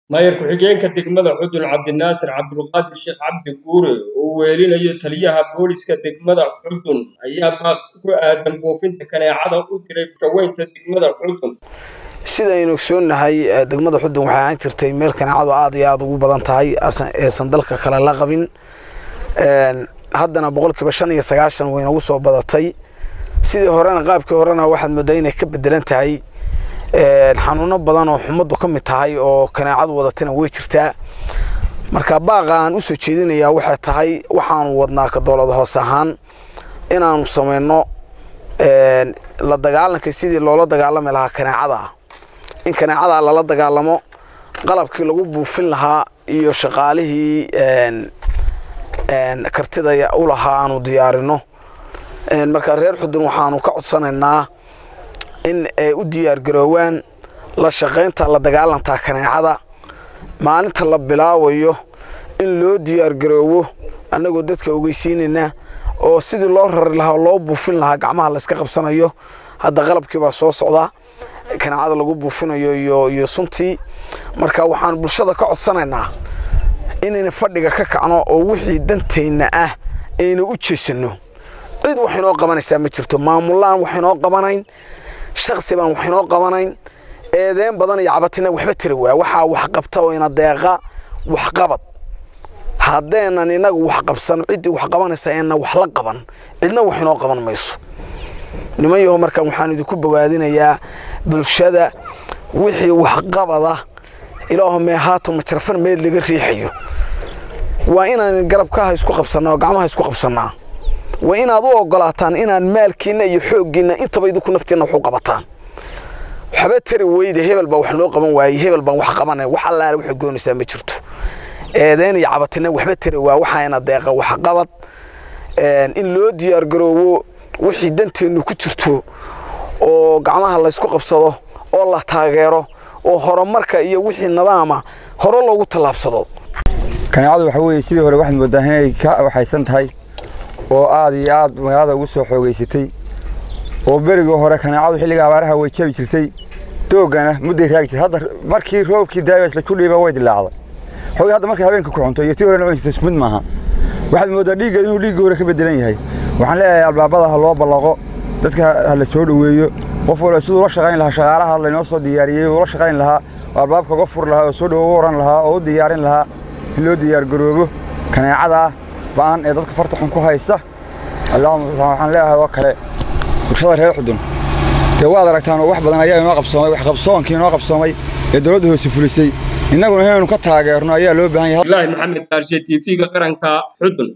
maayar ku-xigeenka degmada xudun cabdinaasir cabdulqaadir sheekh cabdi guure oo weelinayo taliyaha booliska degmada xudun ayaa baaq ku aadan buufinta kaneecada u diray shaweynta degmada xudun sidaynu ogsoonnahay degmada xudun waxay ahaan jirtay meel kaneecadu aad iyo aada ugu badan tahay eesan dalka kale la qabin haddana boqolkiiba shan iyo sagaashan way nagu soo badatay sidii horena qaabkii horena waxaad moodaa inay ka bedelan tahay xanuuno badan oo xumaddu ka mid tahay oo kaneecadu wadatana way jirtaa marka baaqa aan usoo jeedinayaa waxay tahay waxaanu wadnaa ka dowlad hoos ahaan inaanu samayno la dagaalanka sidii loola dagaalami lahaa kaneecada in kaneecada lala dagaalamo qalabkii lagu buufin lahaa iyo shaqaalihii kartida u lahaa aanu diyaarino marka reer xudun waxaanu ka codsanaynaa in ay u diyaargaroowaan la shaqaynta la dagaalantaa kaneecada maalinta la bilaabayo in loo diyaargaroowo annagoo dadka ogeysiinayna oo sidii loo rari lahaa oo loo buufin lahaa gacmaha layska qabsanayo hadda qalabkiibaa soo socda kaneecada lagu buufinayo iyo suntii marka waxaan bulshada ka codsanaynaa inayna fadhiga ka kacno oo wixii dantayna ah ayna u jeesanno cid wax inoo qabanaysaa ma jirto maamulaan wax inoo qabanayn shaksi baan wax inoo qabanayn eedeen badan iyo cabatina waxba tiri waa waxaa wax qabta oo ina deeqa waxqabad haddeenan inagu wax qabsan ciddii wax qabanaysa eena wax la qaban cidna wax inoo qaban mayso niman yaho markaan waxaan idinku bogaadinayaa bulshada wixii waxqabada ilaahumee haato majarafan meed laga riixayo waa inaan garabkaha isku qabsannaa oo gacmaha isku qabsannaa waa inaad u ogolaataan inaan maalkiinna iyo xooggiinna intaba idinku naftiinna wax u qabataan waxba tari weyde hebel baa wax noo qaban waayey hebel baan wax qabanay wax allaale waxay goonaysaa ma jirto eedeen iyo cabatina waxba tari waa waxaana deeqa waxqabad in loo diyaargaroowo wixii danteennu ku jirto oo gacmaha laysku qabsado oo la taageero oo horumarka iyo wixii nidaama hore loogu tallaabsado kaneecadu waxa weeye sidii hore waxaad moodaa inay ka waxaysan tahay oo aad iyo aad magaalada ugu soo xoogaysatay oo berigii hore kaneecadu xilliga abaaraha way jabi jirtay doogana mudday raagi jirtay hadda markii roobkii daabas la kudhiiba way dilaacday xoogii hadda markay habeenka ku cunto iyo tii hore cuni jirtay ismid maaha waxaad moodaa dhiiggeed inuu dhiiggii hore ka bedelan yahay waxaan leeyahay albaabada ha loo ballaqo dadka ha la soo dhoweeyo qof walba siduu la shaqayn lahaa shaqaalaha laynoo soo diyaariyey uu la shaqayn lahaa oo albaabka uga furi lahaa oo soo dhowo u oran lahaa oo u diyaarin lahaa in loo diyaargaroobo kaneecadaa ba'an ee dadka farta xun ku haysa waxaan leeyahay oo kale bulshada reer xudun dee waad aragtaan oo wax badan ayaa inoo qabsoomay wax qabsoonkii inoo qabsoomay ee dowladda hoose fulisay innaguna inaynu ka taageerno ayaa loo baahan yahay abdulaahi maxamed qaarshe t v-ga qaranka xudun